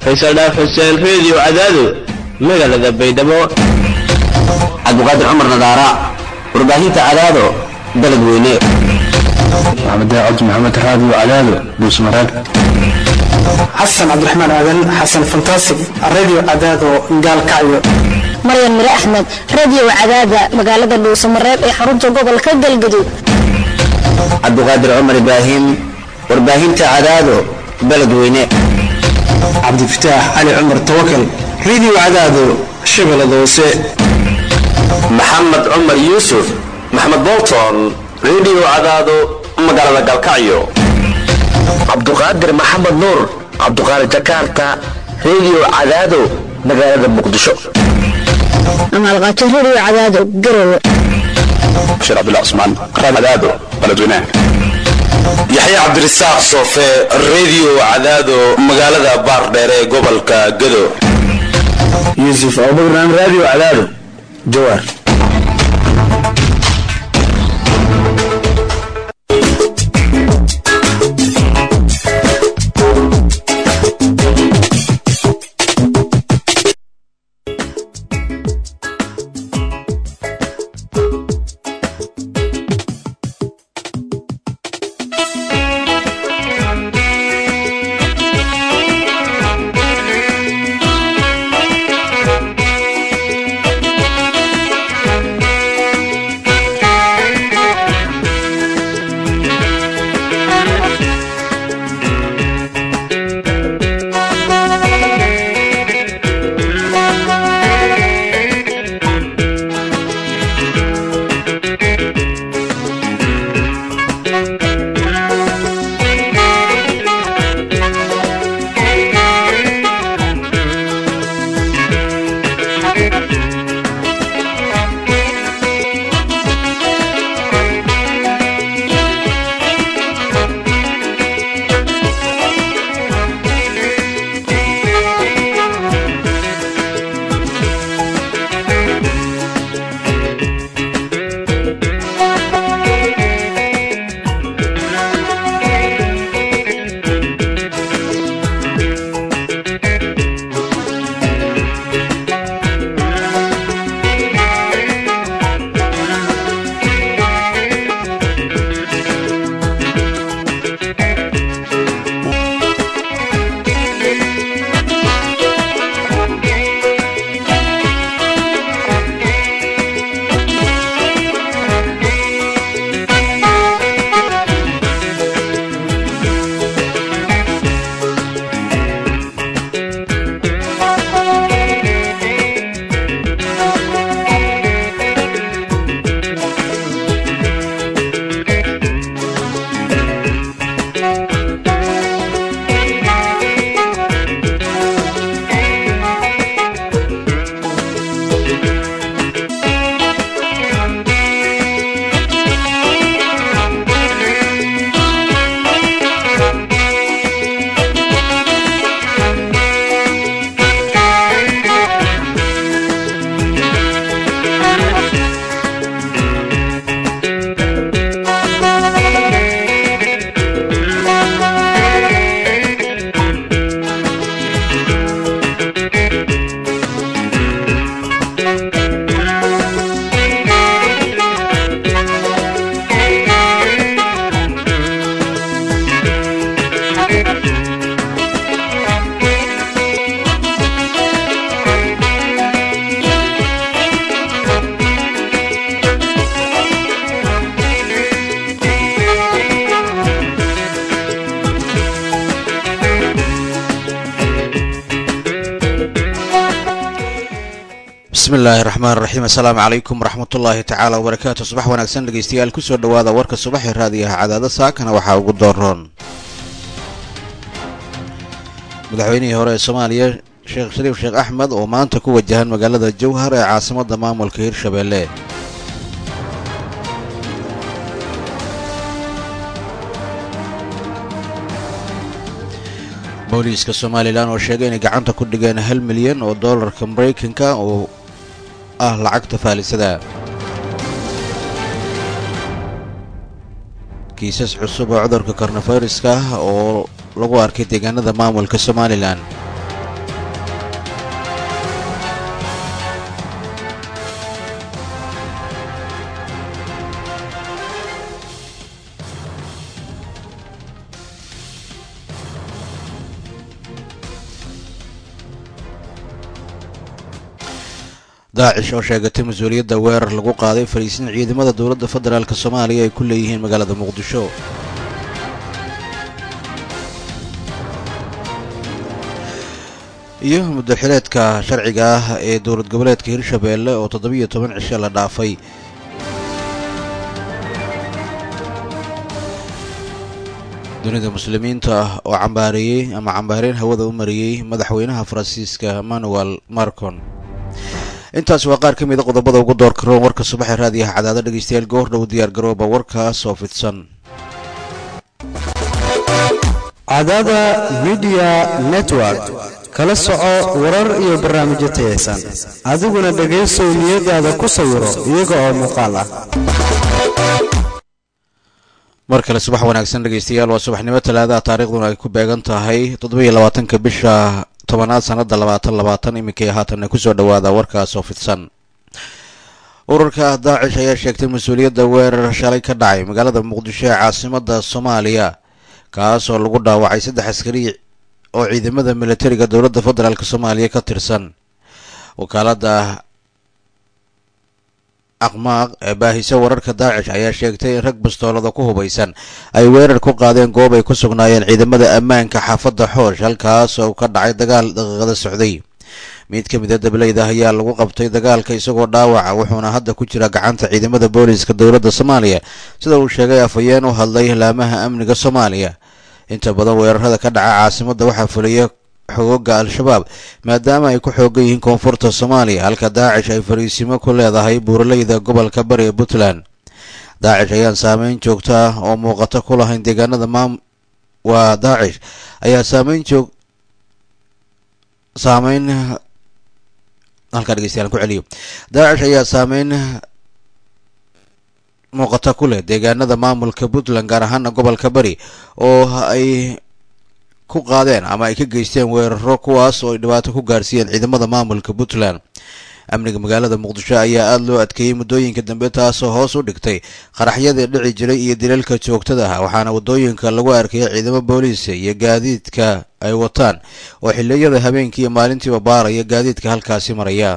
faysal dhaaf xuseen reediyo cadaado magaalada baydhabo cabdiqaadir cumar nadaara warbaahinta cadaado dalad weyne maxamed daacad maxamed raadiyo cadaado dhuusmaraag xasan cabdiraxmaan aadan xasan fantasig radio cadaado gaalkacyo maryan mire axmed radio cadaada magaalada dhuusamareeb ee xarunta gobolka galgaduud cabdiqaadir cumar ibraahim warbaahinta cadaado baled weyne cabdifataax cali cumar tawakal radio cadaado shabeellada hoose maxamed cumar yuusuf maxamed bolton radio cadaado magaalada galkacyo cabduqaadir maxamed nuur cabduqaadir jakarta radio cadaado magaalada muqdisho amaalqaato radio cadaado garowe bashir cabdullah cusmaan cadaado baledweynaha yaxya cabdirasaaq soofe radio cadaado magaalada baardheere ee gobolka gado yuusuf abubakran radio cadaado jawaar bismillaahi raxmaan raxiim assalaamu calaykum waraxmatullaahi tacaala wabarakaatu subax wanaagsan dhegeystayaal kusoo dhowaada warka subaxee raadiyaha cadaada saakana waxaa ugu dooroon madaxweynihii hore ee soomaaliya sheekh shariif sheekh axmed oo maanta ku wajahan magaalada jowhar ee caasimadda maamulka hirshabeelle booliiska somalilan oo sheegay inay gacanta ku dhigeen hal milyan oo dollarka maraykanka oo ah lacagta faalisada kiisas cusub oo cudurka kornafayraska ah oo lagu arkay deegaanada maamulka somalilan daacish oo sheegatay mas-uuliyadda weerar lagu qaaday fariisin ciidamada dowladda federaalk soomaaliya ay ku leeyihiin magaalada muqdisho iyo muddaxileedka sharciga ah ee dowlad goboleedka hirshabeelle oo toddobiyo toban cisho la dhaafay dunida muslimiinta ah oo cambaareeyey ama cambaareyn hawada u mariyey madaxweynaha faransiiska manuel marcon intaas waa qaar ka mida qodobada ugu door karoon warka subaxee raadiyaha cadaado dhegeystayaal goordhow diyaar garooba warkaas oo fidsan cadaada midiya network kala soco warar iyo barnaamijyo tayaysan adiguna dhegaysow niyadaada ku sawiro iyaga oo muuqaal ah mar kale subax wanaagsan dhegeystayaal waa subaxnimo talaadaha taariikhduna ay ku beegan tahay toddoba iyo labaatanka bisha tobanaad sanada labaatan labaatan iminkay haatanna kusoo dhawaada warkaas oo fidsan ururka daacish ayaa sheegtay mas-uuliyadda weerar shalay ka dhacay magaalada muqdisho ee caasimada soomaaliya kaas oo lagu dhaawacay saddex askari oo ciidamada militariga dowladda federaalk soomaaliya ka tirsan wakaalada aqmaaq ee baahisa wararka daacish ayaa sheegtay in rag bastoolada ku hubaysan ay weerar ku qaadeen goob ay ku sugnaayeen ciidamada ammaanka xaafadda xoosh halkaas oo ka dhacay dagaal daqiiqada socday mid ka mida dableyda ayaa lagu qabtay dagaalka isagoo dhaawaca wuxuuna hadda ku jira gacanta ciidamada booliiska dowladda soomaaliya sida uu sheegay afhayeen u hadlay laamaha amniga soomaaliya inta badan weerarada ka dhaca caasimadda waxaa fuliya xogooga al-shabaab maadaama ay ku xoogan yihiin koonfurta soomaaliya halka daacish ay fariisimo ku leedahay buuraleyda gobolka bari ee puntland daacish ayaan saameyn joogta ah oo muuqato ku lahayn deegaanada maam waa daacish ayaa saameyn joog saameyn halkaa dhegeystayaal ku celiyo daacish ayaa saameyn muuqata ku leh deegaanada maamulka puntland gaar ahaana gobolka bari oo ay ku qaadeen ama ay ka geysteen weeraro kuwaas oo ay dhibaato ku gaarsiiyeen ciidamada maamulka puntland amniga magaalada muqdisho ayaa aada loo adkeeyey muddooyinka dambe taasoo hoos u dhigtay qaraxyadii dhici jiray iyo dilalka joogtada ah waxaana waddooyinka lagu arkayay ciidamo booliisa iyo gaadiidka ay wataan oo xilliyada habeenkii iyo maalintiiba baaraya gaadiidka halkaasi maraya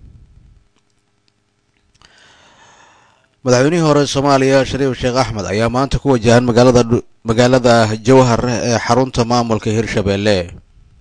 madaxweynihii hore soomaaliya shariif sheekh axmed ayaa maanta ku wajahan magaalada magaalada jowhar ee xarunta maamulka hirshabeelle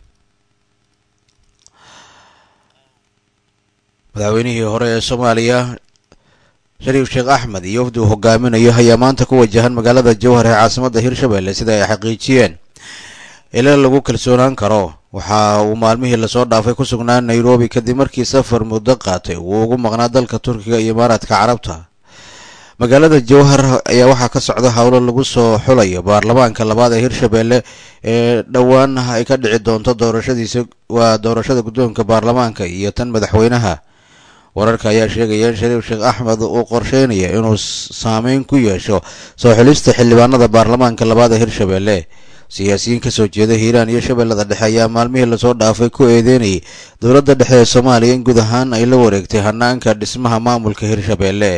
madaxweynihii hore ee soomaaliya shariif sheekh axmed iyo wafdi uu hogaaminayo ayaa maanta ku wajahan magaalada jowhar ee caasimadda hirshabeelle sida ay xaqiijiyeen ila lagu kalsoonaan karo waxa uu maalmihii lasoo dhaafay ku sugnaa nairobi kadib markii safar muddo qaatay uu ugu maqnaa dalka turkiga iyo imaaraadka carabta magaalada jowhar ayaa waxaa ka socda howlo lagu soo xulayo baarlamaanka labaad ee hirshabeelle ee dhowaan ay ka dhici doonto doorashadiisa waa doorashada guddoonka baarlamaanka iyo tan madaxweynaha wararka ayaa sheegaya in shariif sheekh axmed uu qorsheynaya inuu saameyn ku yeesho soo xulista xildhibaanada baarlamaanka labaad ee hirshabeelle siyaasiyiin kasoo jeeda hiiraan iyo shabeellada dhexe ayaa maalmihii lasoo dhaafay ku eedeynayay dowladda dhexe ee soomaaliya in guud ahaan ay la wareegtay hanaanka dhismaha maamulka hirshabeelle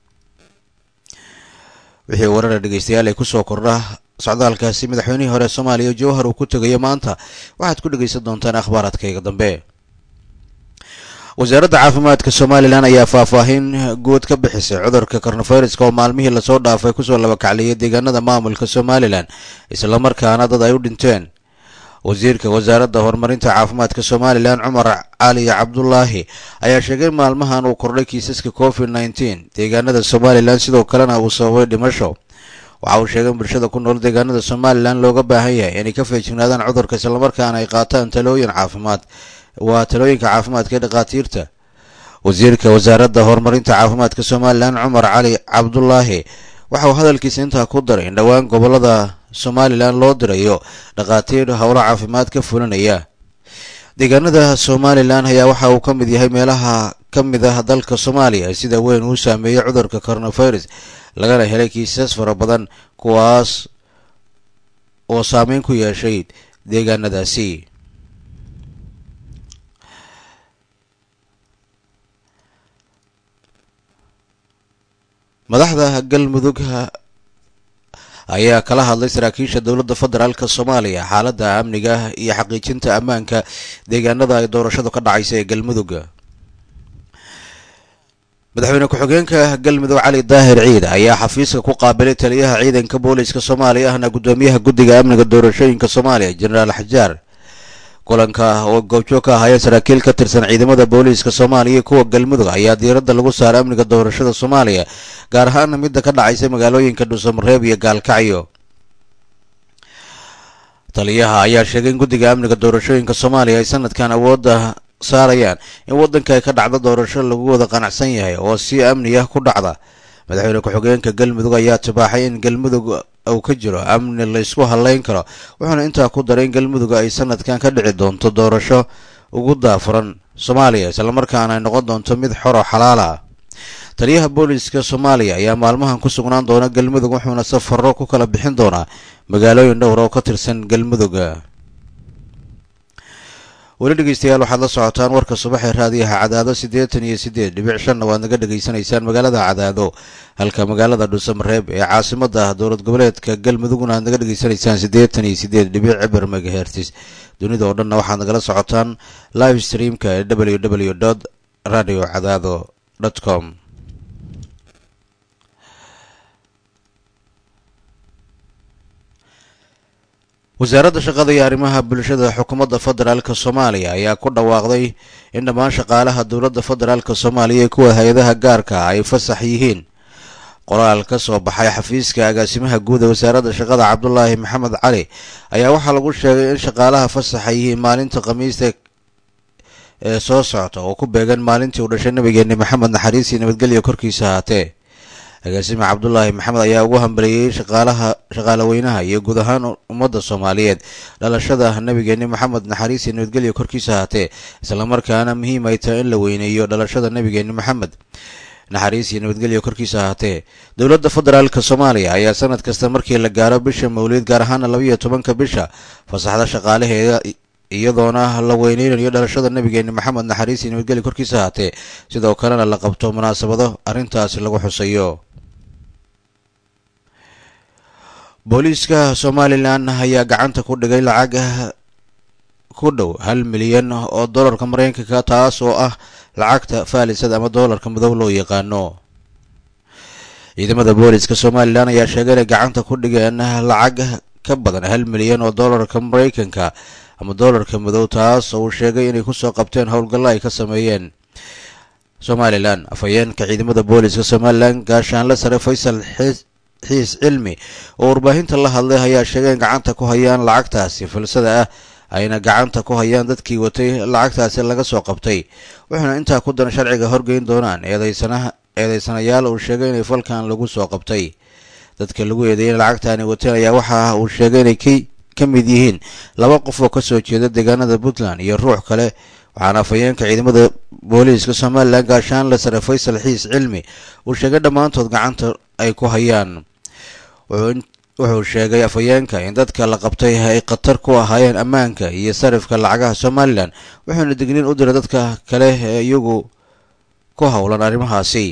wixii warara dhegeystayaal ay kusoo kordha socdaalkaasi madaxweynihii hore soomaaliya jowhar uu ku tegayo maanta waxaad ku dhegeysan doontaan akhbaaraadkayga dambe wasaaradda caafimaadka somalilan ayaa faahfaahin guud ka bixisay cudurka kornofayraska oo maalmihii lasoo dhaafay kusoo labakacliyay deegaanada maamulka somalilan islamarkaana dad ay u dhinteen wasiirka wasaaradda horumarinta caafimaadka somalilan cumar cali cabdulaahi ayaa sheegay maalmahan uu kordhay kiisaska covid nneteen deegaanada somalilan sidoo kalena uu sababay dhimasho waxa uu sheegay in bulshada ku nool deegaanada somalilan looga baahan yahay inay ka feejignaadaan cudurka islamarkaana ay qaataan talooyin caafimaad waa talooyinka caafimaadka ee dhakhaatiirta wasiirka wasaaradda horumarinta caafimaadka somalilan cumar cali cabdulaahi waxa uu hadalkiisa intaa ku daray in dhowaan gobolada somalilan loo dirayo dhakhaatiir howlo caafimaad ka fulinaya deegaanada somalilan ayaa waxa uu ka mid yahay meelaha ka mid ah dalka soomaaliya sida weyn uu saameeyey cudurka coronavirus lagana helay kiisas fara badan kuwaas oo saameyn ku yeeshay deegaanadaasi madaxda galmudug ayaa kala hadlay saraakiisha dowladda federaalk soomaaliya xaaladda amniga iyo xaqiijinta ammaanka deegaanada ay doorashadu ka dhacaysa ee galmudug madaxweyne ku-xigeenka galmudug cali daahir ciid ayaa xafiiska ku qaabilay taliyaha ciidanka booliiska soomaaliya ahna gudoomiyaha guddiga amniga doorashooyinka soomaaliya jenaraal xajaar kulanka oo goobjoog ka ahaya saraakiil ka tirsan ciidamada booliiska soomaaliya iyo kuwa galmudug ayaa diiradda lagu saaray amniga doorashada soomaaliya gaar ahaana midda ka dhacaysa magaalooyinka dhuusamareeb iyo gaalkacyo taliyaha ayaa sheegay in guddiga amniga doorashooyinka soomaaliya ay sanadkan awoodda saarayaan in waddanka ay ka dhacdo doorasho lagu wada qanacsan yahay oo si amni ah ku dhacda madaxweyne ku-xigeenka galmudug ayaa tibaaxay in galmudug uu ka jiro amni laysku halayn karo wuxuuna intaa ku daray in galmudug ay sanadkan ka dhici doonto doorasho ugu daafuran soomaaliya islamarkaana ay noqon doonto mid xor oo xalaal ah taliyaha booliiska soomaaliya ayaa maalmahan ku sugnaan doona galmudug wuxuuna safaro ku kala bixin doonaa magaalooyin dhowr oo ka tirsan galmudug weli dhegeystayaal waxaad la socotaan warka subaxee raadiyaha cadaado siddeetan iyo siddeed dhibic shanna waad naga dhegaysanaysaan magaalada cadaado halka magaalada dhuusamareeb ee caasimada dowlad goboleedka galmudugna aad naga dhegaysanaysaan siddeetan iyo siddeed dhibic cibar megahertis dunida oo dhanna waxaad nagala socotaan live streamka ee w w dot radio cadaado dot com wasaaradda shaqada iyo arrimaha bulshada xukuumadda federaalka soomaaliya ayaa ku dhawaaqday in dhammaan shaqaalaha dowladda federaalka soomaaliya ee kuwa hay-adaha gaarka ay fasax yihiin qoraal ka soo baxay xafiiska agaasimaha guud ee wasaaradda shaqada cabdulaahi maxamed cali ayaa waxaa lagu sheegay in shaqaalaha fasaxa yihiin maalinta khamiista ee soo socota oo ku beegan maalintii uu dhashay nabigeeni maxamed naxariis iyo nabadgelyo korkiisa ahaatee agaasime cabdulaahi maxamed ayaa ugu hambaliyey shaqaalaha shaqaalaweynaha iyo guud ahaan ummadda soomaaliyeed dhalashada nabigeeni maxamed naxariis iyo nabadgelyo korkiisa ahaatee islamarkaana muhiim ay tahay in la weyneeyo dhalashada nabigeeni maxamed naxariis iyo nabadgelyo korkiisa ahaatee dowladda federaalka soomaaliya ayaa sanad kasta markii la gaaro bisha mawlid gaar ahaana labayo tobanka bisha fasaxda shaqaalaheeda iyadoona la weyneynayo dhalashada nabigeeni maxamed naxariis iyo nabadgelyo korkiisa ahaatee sidoo kalena la qabto munaasabado arrintaasi lagu xusayo booliiska somalilan ayaa gacanta ku dhigay lacag ku dhow hal milyan oo dollarka mareykanka taas oo ah lacagta faalisada ama dollarka madow loo yaqaano ciidamada booliiska somalilan ayaa sheegay inay gacanta ku dhigeen lacag ka badan hal milyan oo dollarka mareykanka ama dollarka madow taas oo uu sheegay inay kusoo qabteen howlgallo ay ka sameeyeen somalilan afhayeenka ciidamada booliiska somalilan gaashaanle sare faysal xiis cilmi oo warbaahinta la hadlay ayaa sheegay in gacanta ku hayaan lacagtaasi filsada ah ayna gacanta ku hayaan dadkii watay lacagtaasi laga soo qabtay wuxuuna intaa ku daran sharciga horgeyn doonaan eedeysanaha eedeysanayaal uu sheegay inay falkan lagu soo qabtay dadka lagu eedeeyay lacagtaani wateen ayaa waxa uu sheegay inay ka mid yihiin laba qof oo kasoo jeeda deegaanada puntland iyo ruux kale waxaana afhayeenka ciidamada booliiska somalilan gaashaanle sare faysal xiis cilmi uu sheegay dhammaantood gacanta ay ku hayaan wuxuu sheegay afhayeenka in dadka la qabtay ay khatar ku ahaayeen ammaanka iyo sarifka lacagaha somalilan wuxuuna digniin u diray dadka kale ee iyagu ku howlan arrimahaasi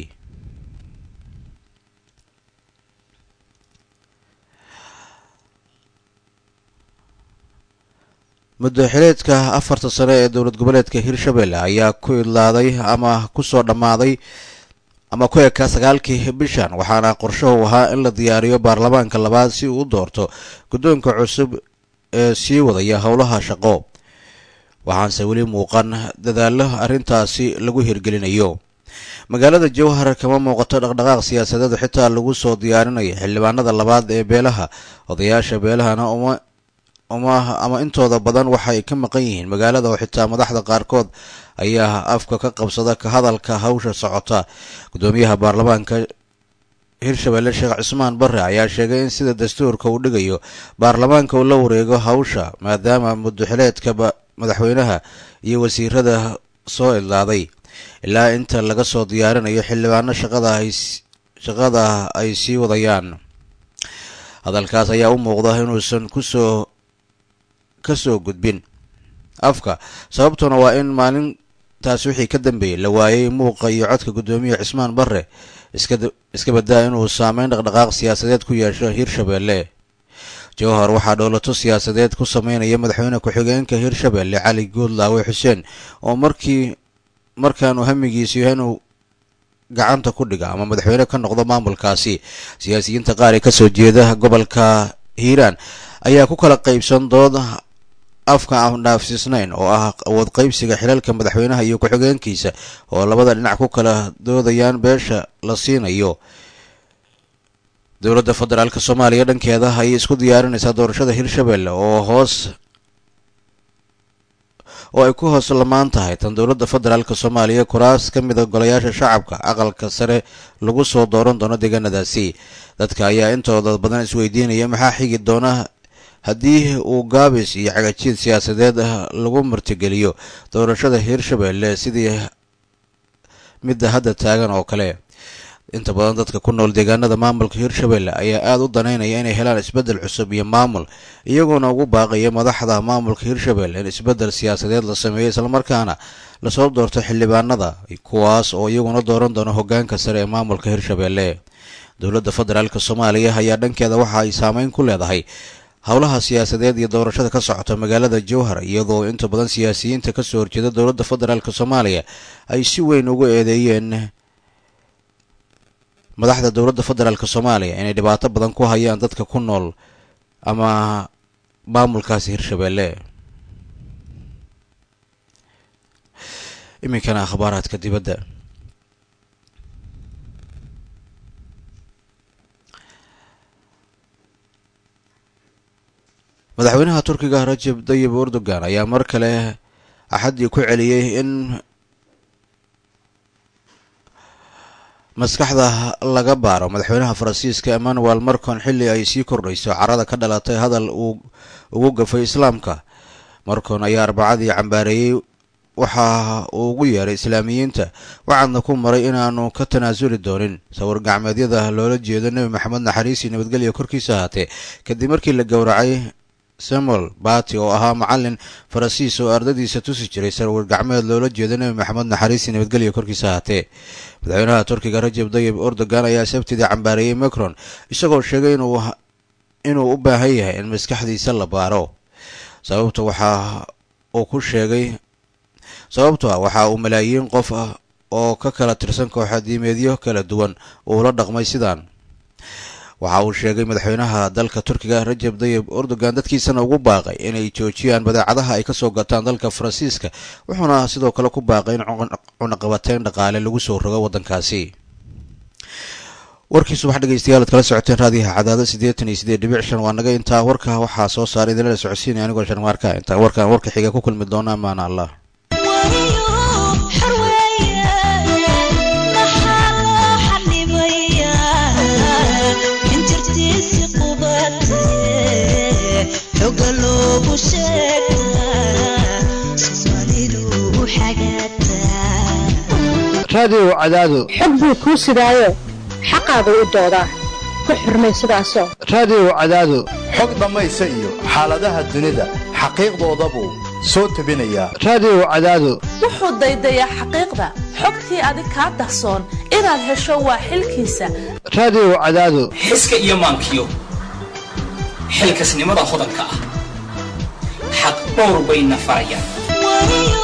muddaxileedka afarta sane ee dowlad goboleedka hirshabelle ayaa ku idlaaday ama kusoo dhammaaday ama ku ekaa sagaalkii bishan waxaana qorshahu ahaa in la diyaariyo baarlamaanka labaad si uu u doorto guddoonka cusub ee sii wadaya howlaha shaqo waxaanse weli muuqan dadaallo arrintaasi lagu hirgelinayo magaalada jowhar kama muuqato dhaqdhaqaaq siyaasadeed xitaa lagu soo diyaarinayo xildhibaanada labaad ee beelaha odayaasha beelahana uma uma ama intooda badan waxay ka maqan yihiin magaalada oo xitaa madaxda qaarkood ayaa afka ka qabsada ka hadalka hawsha socota guddoomiyaha baarlamaanka hirshabelle sheekh cismaan barre ayaa sheegay in sida dastuurka uu dhigayo baarlamaanka uu la wareego hawsha maadaama muddaxileedka madaxweynaha iyo wasiirada soo idlaaday ilaa inta laga soo diyaarinayo xildhibaano shaqada ay shaqada ay sii wadayaan hadalkaas ayaa u muuqda inuusan kusoo ka soo gudbin afka sababtuna waa in maalintaas wixii ka dambeeyey la waayay muuqa iyo codka guddoomiya cismaan barre iska badaa inuu saameyn dhaqdhaqaaq siyaasadeed ku yeesho hirshabelle jowhar waxaa dhowlato siyaasadeed ku sameynaya madaxweyne ku-xigeenka hirshabelle cali guudlaawe xuseen oo markii markaanu hamigiisu yahay inuu gacanta ku dhiga ama madaxweyne ka noqdo maamulkaasi siyaasiyiinta qaar ee kasoo jeeda gobolka hiiraan ayaa ku kala qaybsan dood afka aan dhaafsiisnayn oo ah awood qaybsiga xilalka madaxweynaha iyo ku-xigeenkiisa oo labada dhinac ku kala doodayaan beesha la siinayo dowladda federaalk soomaaliya dhankeeda ayay isku diyaarinaysaa doorashada hirshabelle oo hoos oo ay ku hoos lamaan tahay tan dowladda federaalk soomaaliya kuraas ka mida golayaasha shacabka aqalka sare lagu soo dooran doono deegaanadaasi dadka ayaa intooda badan isweydiinaya maxaa xigi doona haddii uu gaabis iyo cagajiid siyaasadeed lagu martigeliyo doorashada hirshabelle sidii midda hadda taagan oo kale inta badan dadka ku nool deegaanada maamulka hirshabelle ayaa aada u danaynaya inay helaan isbeddel cusub iyo maamul iyagoona ugu baaqaya madaxda maamulka hirshabelle in isbeddel siyaasadeed la sameeyo islamarkaana lasoo doorto xildhibaanada kuwaas oo iyaguna dooran doona hogaanka sare ee maamulka hirshabelle dowladda federaalk soomaaliya ayaa dhankeeda waxa ay saameyn ku leedahay howlaha siyaasadeed iyo doorashada ka socota magaalada jowhar iyadoo inta badan siyaasiyiinta kasoo horjeeda dowladda federaalk soomaaliya ay si weyn ugu eedeeyeen madaxda dowladda federaalk soomaaliya inay dhibaato badan ku hayaan dadka ku nool ama maamulkaasi hirshabelle iminkana akhbaaraadka dibadda madaxweynaha turkiga rajab dayib erdogan ayaa mar kale axaddii ku celiyey in maskaxda laga baaro madaxweynaha faransiiska emmanuel marcon xilli ay sii kordhayso carada ka dhalatay hadal uu ugu gafay islaamka marcon ayaa arbacadii cambaareeyey waxa uu ugu yeeray islaamiyiinta waxaadna ku maray inaanu ka tanaasuli doonin sawir gacmeedyada loola jeedo nebi maxamed naxariisii nabadgelya korkiisa ahaatee kadib markii la gowracay samuel bati oo ahaa macalin faransiis oo ardadiisa tusi jiray sawir gacmeed loola jeedo nebi maxamed naxariisii nabadgelya korkiisa ahaatee madaxweynaha turkiga rajab dayib erdogan ayaa sabtidii cambaareeyey macron isagoo sheegay inuu u baahan yahay in maskaxdiisa la baaro sababta waxa uu ku sheegay sababto ah waxa uu malaayiin qof ah oo ka kala tirsan kooxa diimeedyo kala duwan uu la dhaqmay sidaan waxa uu sheegay madaxweynaha dalka turkiga rajab dayib erdogan dadkiisana ugu baaqay inay joojiyaan badeecadaha ay kasoo gataan dalka faransiiska wuxuuna sidoo kale ku baaqay in cunaqabateyn dhaqaale lagu soo rogo waddankaasi warkii subax dhegeystayaal ad kala socoteen raadiyaha cadaado siddeetan iyo siddeed dhibic shan waa naga intaa warka waxaa soo saaray idinla socodsiinaya anigoo sharmaarka intaa warkan warka xiga ku kulmi doona amaana allah raadiyow cadaado xog buu kuu sidaayo xaqaagu u doodaa ku xurmay sidaasoo raadiyow cadaado xog dhammaysa iyo xaaladaha dunida xaqiiqdoodabuu soo tebinayaa raadiyow cadaado wuxuu daydayaa xaqiiqda xogtii adig kaa dahsoon inaad hesho waa xilkiisa raadiyow cadaado xiska iyo maankiyo xilkasnimada hodanka ah xaq dhowr bayna farayaan